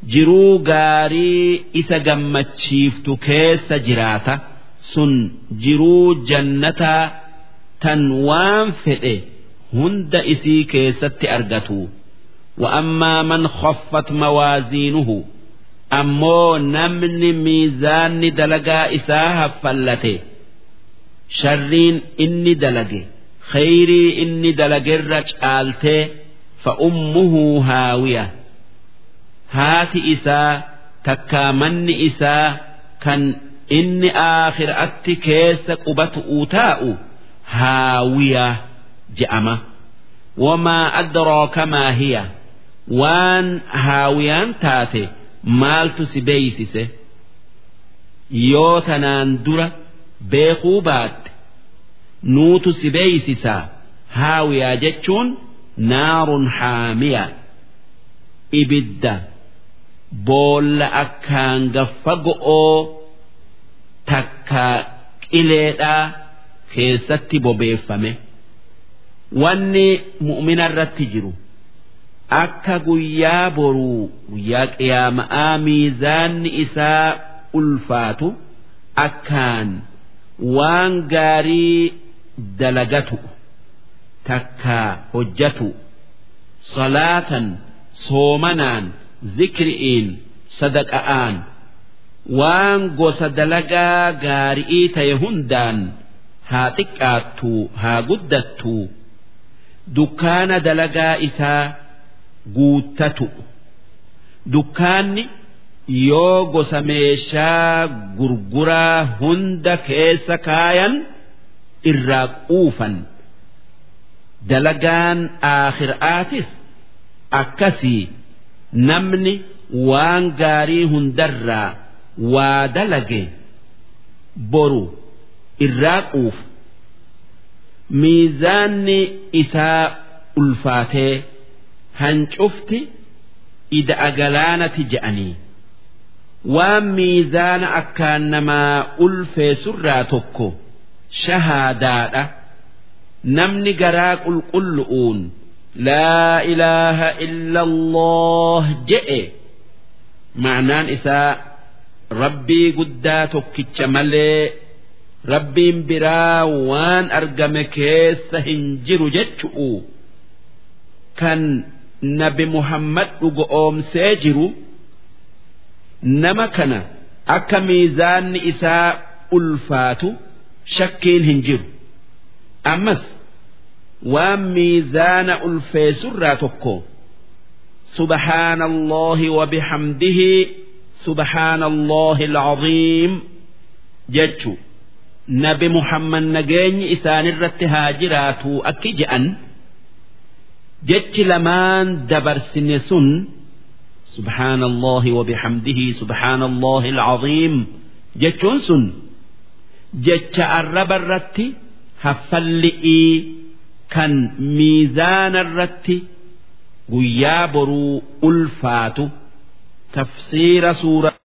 jiruu gaarii isa gammachiiftu keessa jiraata sun jiruu jannataa tan waan fedhe hunda isii keessatti argatu وأما من خفت موازينه أمو نمن ميزان دلقا إساها فلته شرين إني دلقي خيري إني دلقي الرجالته فأمه هاوية هات إسا تكامن إسا كان إني آخر أتي كيس قبت أوتاء هاوية جأمة وما أدراك ما هي waan haawiyaan taate maaltu si beeysise yoo tanaan dura beekuu baatte nuutu si beeysisaa haawiyaa jechuun naarun haamiya ibidda boolla akkaan gaffa go'oo takka qileedhaa keessatti bobeeffame wanni mu'mina irratti jiru. akka guyyaa boruu guyyaa qiyaama'aa miizaanni isaa ulfaatu akkaan waan gaarii dalagatu takka hojjatu salaatan soomanaan zikri'iin sadaqa'aan waan gosa dalagaa gaarii ta'e hundaan haa xiqqaattu haa guddattu dukkaana dalagaa isaa guuttatu dukkaanni yoo gosa meeshaa gurguraa hunda keessa kaayan irraa quufan dalagaan aakhiraatis akkasii namni waan gaarii hundarraa waa dalage boru irraa quufu miizaanni isaa ulfaatee hancufti ida'a galaanati je'anii waan miizaana akkaan namaa ulfeessurraa tokko shahaadaadha namni garaa qulqullu'uun laa ilaaha illa allah je'e ma'naan isaa rabbii guddaa tokkicha malee rabbiin biraa waan argame keessa hin jiru jechu'u kan nabi muhammad dhugoomsee jiru nama kana akka miizaanni isaa ulfaatu shakkiin hin jiru ammas waan miizaana ulfeessurraa tokko سبحان الله وبحمده سبحان الله العظيم جتشو نبي محمد نجاني إسان الرت هاجراتو أكجأن jechi lamaan dabarsine sun سبحان الله وبحمده سبحان الله العظيم jechuun sun jecha arraba irratti haffalli'ii kan miizaana irratti guyyaa boruu ulfaatu tafsiira suura